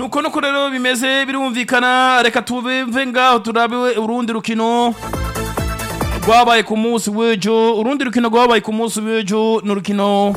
nuko nuko rero bimeze birumvikana reka tubive ngaho turabe urundi rukino rwabaye ku munsi w'ejo urundi rukino rwabaye ku munsi w'ejo ni urukino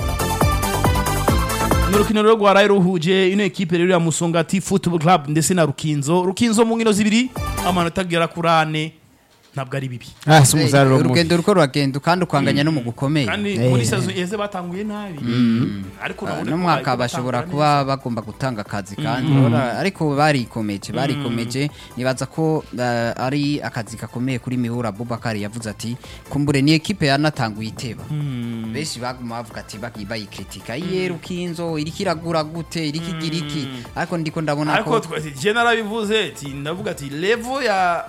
ni urukino rero rwaraye ruhuje ino ekipe rero ya musongati football club ndetse na rukinzo rukinzo mu nkino zibiri amanota agera kuri ane ntabwo ari bibi ah si umusaruro mubi urugendo ruko ruragenda kandi ukanganya no mu gukomeye kandi Eh. muri sazo iheze batanguye nabi ariko urabona ko n'umwaka bariko bashobora batangura kuba bagomba gutanga akazi kandi urabona, ariko barikomeje barikomeje nibaza ko eh, ari akazi gakomeye kuri mihura Abubakar yavuze ati kumbure ni ekipe yanatanguye iteba benshi baguma bavuga ati bagi- bayikritika iye rukinzo iriko iragura gute iriko igira iki ariko ndiko ndabona ariko ko twa- je narabivuze ati ndavuga ati level ya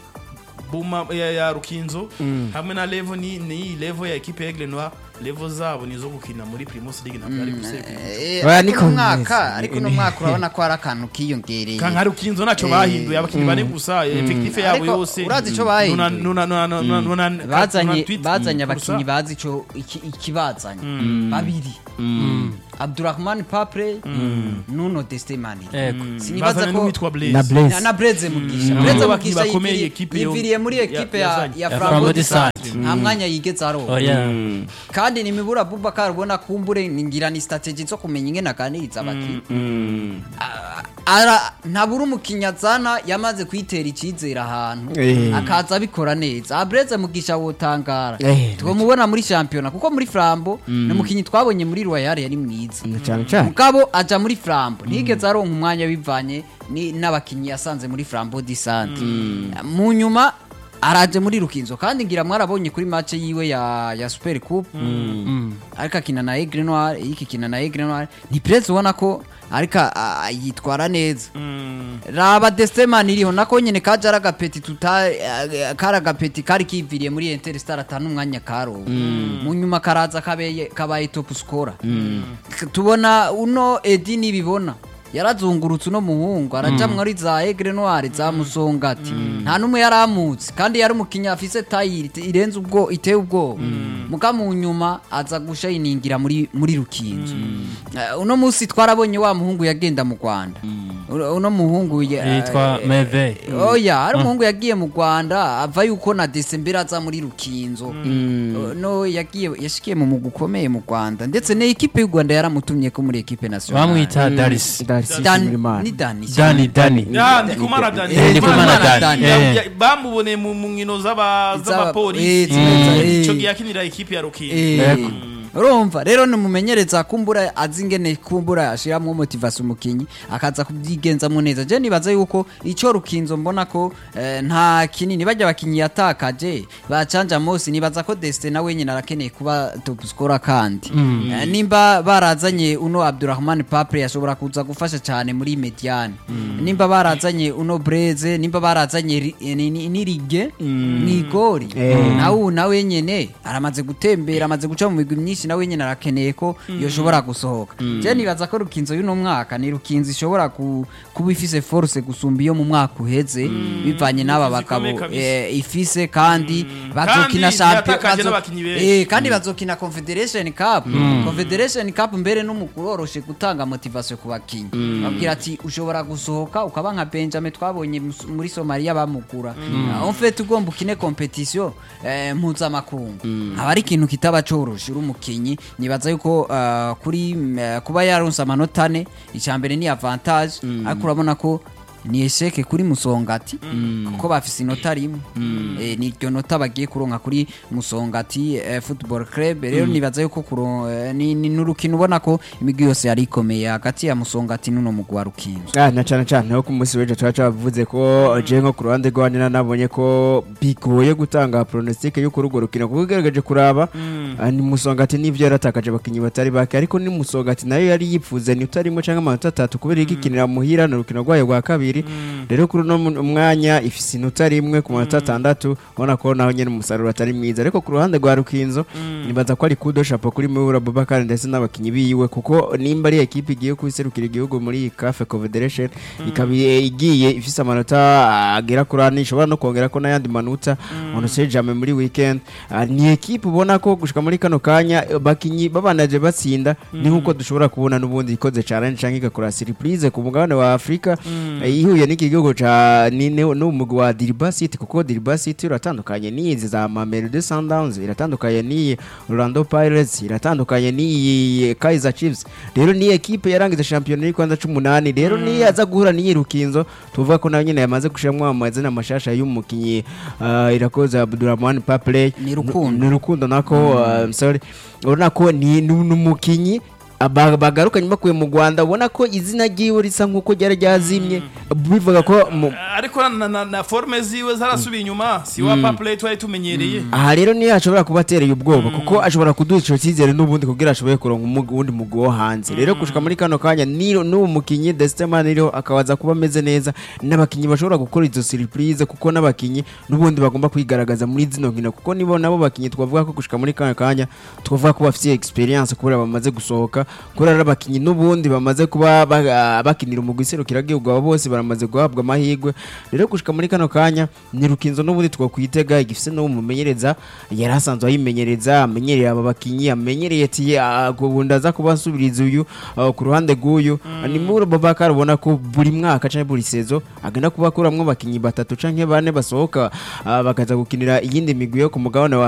buma ya, ya rukinzo hamwe na level ni ni level ya equipe ya Aigle Noir level zabo nizo gukina muri Primus League ntabwo ari gusekura Eh, Oya, ariko niko uno mwaka bimeze. ariko uno mwaka urabona ko hari akantu kiyongereye kanka rukinzo naco Eh, bahinduye abakinyi bane gusa effective yabo Ariko yose urazi ico bahinduye? nuna nuna nuna nuna bazanye tweet bazanye gusa. abakinyi bazi ico iki- ikibazanye babiri Abdurrahman Papre Nuno Destemani Ego. sinibaza bazanye ko n'uwitwa Blaise na Blaise na- na Breze Mugisha Mm. Breze Abo Mugisha bakinyi bakomeye yiviriye- equipe yo- yiviriye muri ya- ekipe ya yazanye. ya Ya Flambeau Flambeau du du Centre Centre. nta mwanya yigeze aronka oya kandi nimibura Abubakar ubona kumbure ngira ni strategy zo kumenya ingene aganiriza abakinyi ara ntabura umukinnyi azana yamaze kwitera icyizere ahantu Eh. akaza abikora neza abreze mugisha wotangara Eh. twamubona muri shampiyona kuko muri flambo ni umukinnyi twabonye muri royal yari mwiza cyane cyane mugabo aja muri flambo ntiyigeze aronka umwanya bivanye ni- n'abakinnyi yasanze muri flambo disante mu nyuma araje muri rukinzo kandi ngira mwarabonye kuri match yiwe ya, ya super coupe ariko akina na aigle noir iki kina na aigle noir ni prez ubona ko ariko a- a- yitwara neza raba destemani iriho nako nyene kaje ari agapeti tuta eh, kari agapeti kari kiviriye muri interstar atanu umwanya karowe mu nyuma karaza kabeye kabaye top scorer K- tubona uno edi nibibona yarazungurutse uno muhungu araja muri za egre noire za musongati nta n'umwe yaramutse kandi yari umukinnyi afise tayi irenze ubwo iteye ubwoba muga mu nyuma aza gushayiningira muri muri rukinzo Eh, uno munsi twarabonye wa muhungu yagenda mu rwanda Uno- uno muhungu ya- yitwa eh, meve oya hari umuhungu yagiye mu rwanda ava yuko na desembere aza muri rukinzo Uh, no yagiye yashikiye mu mugwi ukomeye mu rwanda ndetse na ekipe y'u rwanda yaramutumye ko muri ekipe nationale bamwita darisi Darcy Dan- Shimirimana. ni dani dani dani ya ndikumana dani Eh, Ndikumana Dani. Dani. Ya- Eh. ya- bamuboneye mu mu nkino z'aba- Z'aba- z'abapolisi eh, zimeza, eh. ico gihe akinira ekipe ya rukinzo Eh, urumva rero nimumenyereza kumbura azi ingene kumbura ashiramwo motivation umukinyi akaza kubyigenzamo neza je nibaza yuko ico rukinzo mbona ko eh, nta kinini bajya abakinyi yatakaje bacanja mose nibaza ko Destin nawe nyine arakeneye kuba top scorer kandi Eh, nimba barazanye uno Abdurrahman Papre yashobora kuza gufasha cyane muri mediane nimba barazanye uno Breze nimba barazanye ri- eh, ni- ni- nirige mwigori Eh. nawe nawe nyene aramaze gutembera amaze guca mu migwi myinshi nawe nyene arakeneye ko yoshobora gusohoka je nibaza ko rukinzo y'uno mwaka ni rukinzo ishobora ku- kuba ifise force gusumba iyo mu mwaka uheze bivanye n'aba Ifise bagabo ikomeye kabisa. eh, ifise kandi bazokina Kandi champion yatakaje bazo- n'abakinyi benshi. eh, kandi bazokina confederation cup confederation cup mbere n'umukuru oroshe gutanga motivation ku bakinyi babwira ati ushobora gusohoka ukaba nka benjamin twabonye mus- muri somalia bamugura en fait ugomba ukine competition eh, mpuzamakungu aba ari ikintu kitaba coroshe uri umukinyi nibaza yuko ah, kuri mm, eh, kuba yaronse amanota ane icambere ni avantage ariko urabona ko ni esheke kuri musongati kuko bafise inota rimwe Eh, ni iryo nota bagiye kuronka kuri musongati eh, football club rero nibaza yuko kuro- eh, ni ni n'urukino ubona ko imigwi yose yari ikomeye hagati ya musongati n'uno mugwi wa rukinzo Ah, na cyane cyane aho ku munsi w'ejo tuba twavuze ko je nko ku ruhande rwanjye nabonye ko bigoye gutanga pronostic y'uko urwo rukino kuko ugaragaje kuraba ah, ni musongati n'ivyo yaratakaje abakinyi batari bake ariko ni musongati nayo yari yipfuze ni utarimo cyangwa amanota atatu kubera igikinira muhira ni urukino rwayo rwa kabiri ibiri rero kuri uno mu- mwanya ifise inota rimwe ku manota atandatu ubona ko naho nyene umusaruro atari mwiza ariko ku ruhande rwa rukinzo nibaza ko ari kudo shapo kuri Mibura Bubakar ndetse n'abakinyi biwe kuko nimba ari ekipe igiye kuserukira igihugu muri CAF Confederation ikaba igiye ifise amanota agera kuri ane ishobora no kongera ko n'ayandi manota on sait jamais muri weekend Ah, ni ekipe ubona ko gushika muri kano kanya eh, bakinyi babanaje batsinda ni nkuko dushobora kubona n'ubundi ikoze challenge canke igakora surprise ku mugabane wa Afrika eh, ihuye n'iki gihugu ca ni ne- n'umugwi wa Diriba City kuko Diriba City uratandukanye n'izi za Mamelodi Sundowns iratandukanye n'iyi Orlando Pirates iratandukanye n'iyi Kaizer Chiefs rero ni ekipe yarangiza shampiyona y'Rwanda 18 rero ni aza guhura n'iyi Rukinzo tuvuga ko nayo nyene yamaze gushiramwo amazina mashasha y'umukinyi uh, irakoze Abdulrahman Papley Ni Rukundo. ni rukundo nako uh, sorry urabona ko ni ni umukinyi aba- bagarukanye bakuye mu Rwanda ubona ko izina ryiwe risa nkuko ryari ryazimye bivuga ko mu- ariko na, na, na forme ziwe zarasubiye inyuma si wa paplay twari tumenyereye aha rero niyo ashobora kuba atereye ubwoba kuko ashobora kuduha ico cyizere n'ubundi kugira ashoboye kuronka umug- uwundi mugwi wo hanze rero gushika muri kano kanya ni- n'uwo mukinyi Destemani rero akabaza kuba ameze neza n'abakinyi bashobora gukora izo surprise kuko n'abakinyi n'ubundi bagomba kwigaragaza muri zino nkino kuko nibo nabo bakinyi twavuga ko gushika muri kano kanya twavuga ko bafite experience kubera bamaze gusohoka kubera ari abakinyi n'ubundi bamaze kuba ba- bakinira umugwi serukiragihugu abo bose baramaze guhabwa amahirwe rero gushika muri kano kanya ni rukinzo n'ubundi twakwitega igifise n'uwo mumenyereza yari asanzwe ayimenyereza amenyereye aba bakinyi amenyereye ati ubundi aza kuba asubiriza uyu ah, ku ruhande rw'uyu ni muri Babakar ubona ko buri mwaka canke buri sezo agenda kuba akuramwo abakinyi batatu canke bane basohoka ah, bakaza gukinira iyindi migwi yo ku mugabane wa